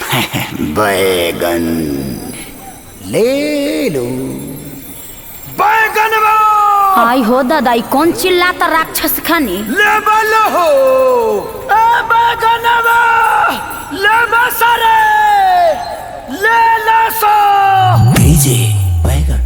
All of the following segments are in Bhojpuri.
बैगन ले लो बैगन आई हो दादा ई कौन चिल्लाता राक्षस खानी लेवल हो ए बैगन ले मसरे ले लसो भेजे बैगन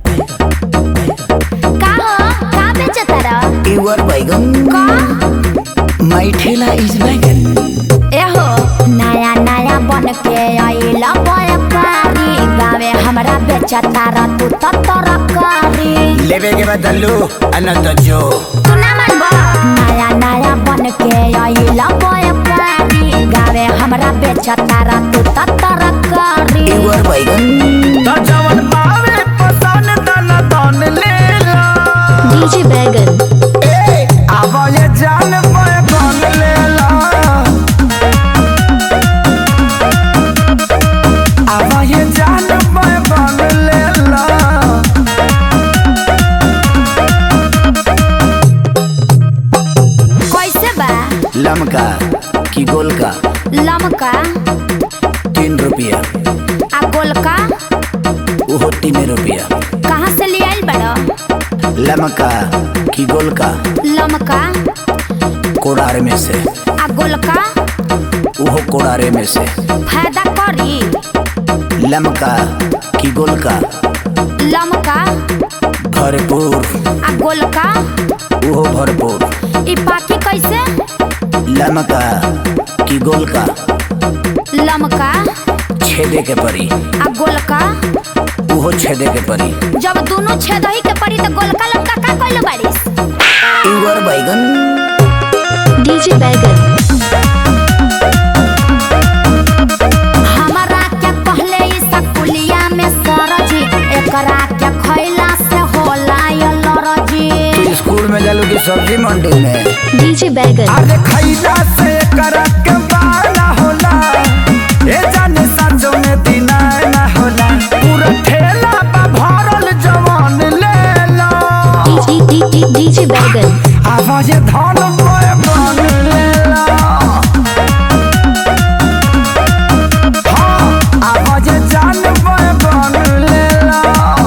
का हो का बेचता रह युवर बैगन का माई ठेला इज बैगन ए हो नया नया बन के आइला व्यापारी गावे हमरा बेचता रह तू तो तरकारी लेवे के बदलू अनंत जो तू ना मानबो नया नया बन के आइला व्यापारी गावे हमरा बेचता रह तू तो तरकारी युवर बैगन त जवन पावे पसन तन तन ले ला डीजे बैगन ए आवा ये जान बैगन ले ला आवा ये जान बैगन ले ला कैसे बा लमका की गोल का लमका तीन रुपया आ गोलका वो तीन रुपया कहाँ से ले आइल बड़ो लमका की गोल का लमका कोड़ार में से आ गोलका वो कोड़ारे में से फायदा करी लमका की गोल का लमका भरपूर आ गोलका वो भरपूर ई पाकी कैसे लमका की गोल का लमका छेदे के परी आ गोलका वो छेदे के परी जब दोनों छेदही के पड़ी तो गोलका लमका का कइल बारिस युवर बैगन डीजे बैगन हमारा क्या कहले ई सकुलिया में सरजी एकरा क्या खैला से होला ये लरजी तू स्कूल में जालू की सब्जी मंडी में डीजे बैगन अरे खैला से करक बाना होला ए जाने साँझों में दिना ना होला पूरा ठेला बा भरल जवान ले ला डीजे बैगन आवाज धन बैगन ले ला हाँ, आवाज जान बैगन ले ला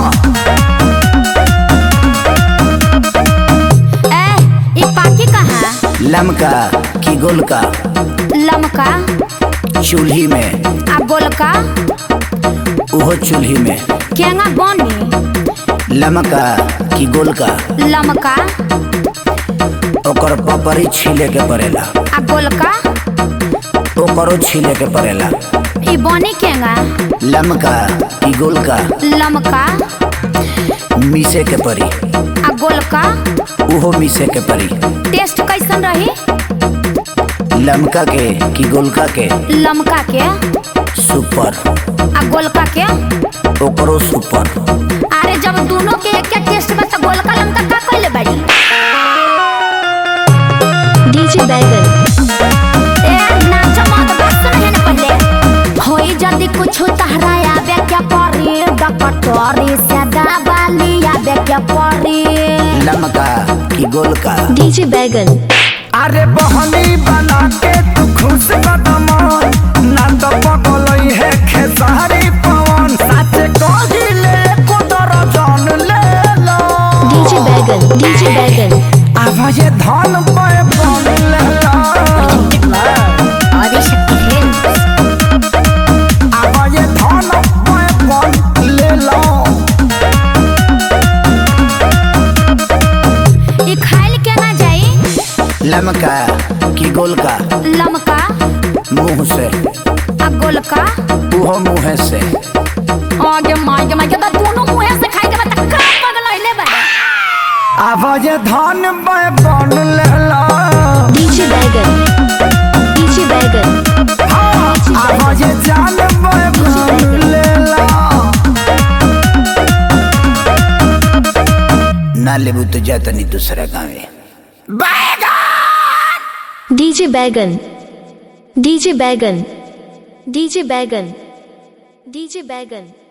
ए ई पाकी कहाँ लमका की गोल का लमका चूल्ही में आ गोलका वो चूल्ही में केंगा बनी लमका की गोल का लमका ओकर पपरी छीले के पड़ेला आ गोलका ओकरो छीले के पड़ेला ई बनी केंगा लमका की गोल का लमका मीसे के परी आ गोलका उहो मीसे के परी टेस्ट कैसन रही लमका के की गोलका के लमका के सुपर आ गोलका के ओकरो सुपर अरे जब दोनों के एक टेस्ट बा तो गोलका लमका का कइले बाड़ी डीजे बैगन ए नाच मत बस नहीं ना पहले होई जल्दी कुछ तहरा आवे क्या परी डकटोरी से दबाली आवे क्या परी लमका की गोल का डीजे बैगन अरे बहनी बना के तू खुश कदम ना तो पगलई है खेसारी पवन सच कहिले कुदर जान ले लो डीजे बैगन डीजे बैगन आवाज धन पे बन ले लो आवाज धन पे बन ले लो ई खाइल के ना जाई लमका की गोल का लमका मुंह से आ गोलका उहो मुँह से आगे मागे मागे तो दोनों मुंह से खाई के बता का पगलइले बा आवाज धन पे बन ले लो डीजे बैगन डीजे बैगन हाँ, आवाज जान पे बन ले लो ना लेबू तो जाता नहीं दूसरा गाँव डीजे बैगन डीजे बैगन डीजे बैगन डीजे बैगन